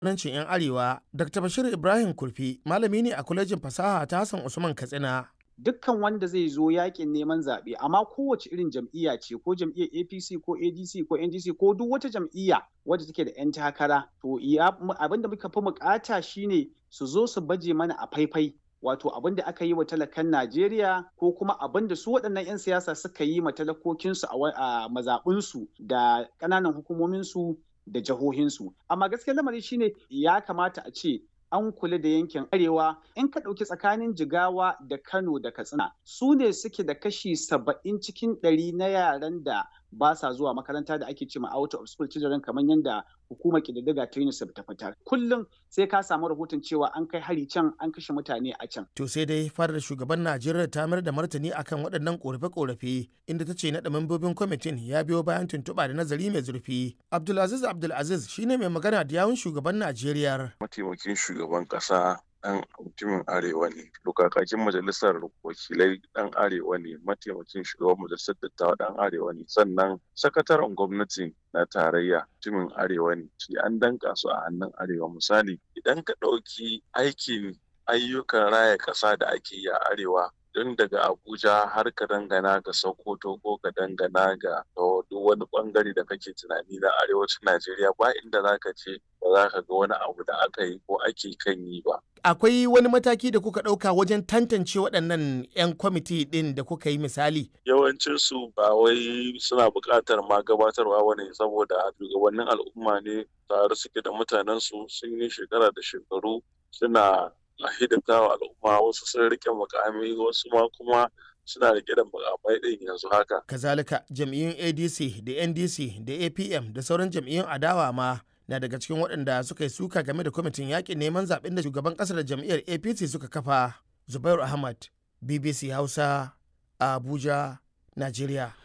jagorancin 'yan arewa dr bashir ibrahim kurfi malami ne a kwalejin fasaha ta hassan usman katsina dukkan wanda zai zo yakin neman zaɓe amma kowace irin jam'iyya ce ko jam'iyyar apc ko adc ko ndc ko duk wata jam'iyya wadda take da 'yan takara to abin da muka fi bukata shine su zo su baje mana a faifai wato abin da aka yi wa talakan Najeriya ko kuma abin da su waɗannan 'yan siyasa suka yi ma talakokinsu a mazaɓinsu da ƙananan hukumominsu da jihohinsu. Amma gaskiyar lamari shine ya kamata a ce an kula da yankin arewa in ka ɗauki tsakanin jigawa da kano da katsina su ne suke da kashi saba'in cikin ɗari na yaran da ba sa zuwa makaranta da ake cema out of school children kamar yadda hukumar ƙididdiga ta UNICEF ta fitar kullum sai ka samu rahoton cewa an kai hari can an kashe mutane a can to sai dai fadar shugaban Najeriya ta mayar da martani akan waɗannan korafe-korafe inda ta ce naɗa membobin kwamitin ya biyo bayan tuntuɓa da nazari mai zurfi Abdulaziz Abdulaziz shine mai magana da yawun shugaban Najeriya mataimakin shugaban ƙasa ɗan mutumin arewa ne kakakin majalisar wakilai ɗan arewa ne mataimakin shugaban majalisar dattawa ɗan arewa ne sannan sakataren gwamnati na tarayya mutumin arewa ne shi an danka su a hannun arewa misali idan ka ɗauki aikin ayyukan raya ƙasa da ake yi a arewa don daga abuja har ka dangana ga sokoto ko ka dangana ga duk wani bangare da kake tunani na arewacin najeriya ba inda za ka ce ba za ka ga wani abu da aka yi ko ake kan yi ba akwai wani mataki da kuka ɗauka wajen tantance waɗannan 'yan kwamiti ɗin da kuka yi misali yawancinsu ba wai suna buƙatar ma gabatarwa wani saboda shugabannin al'umma ne tare suke da mutanensu sun yi shekara da shekaru suna a hidimta wa al'umma wasu sun rike mukami wasu ma kuma suna rike da mukamai ɗin yanzu haka. Kazalika jam'iyyun ADC da NDC da APM da sauran jam'iyyun adawa ma na daga cikin waɗanda suka yi suka game da kwamitin yaƙin neman zaɓen da shugaban ƙasar da jam'iyyar APC suka kafa. Zubairu Ahmad, BBC Hausa, Abuja, Najeriya.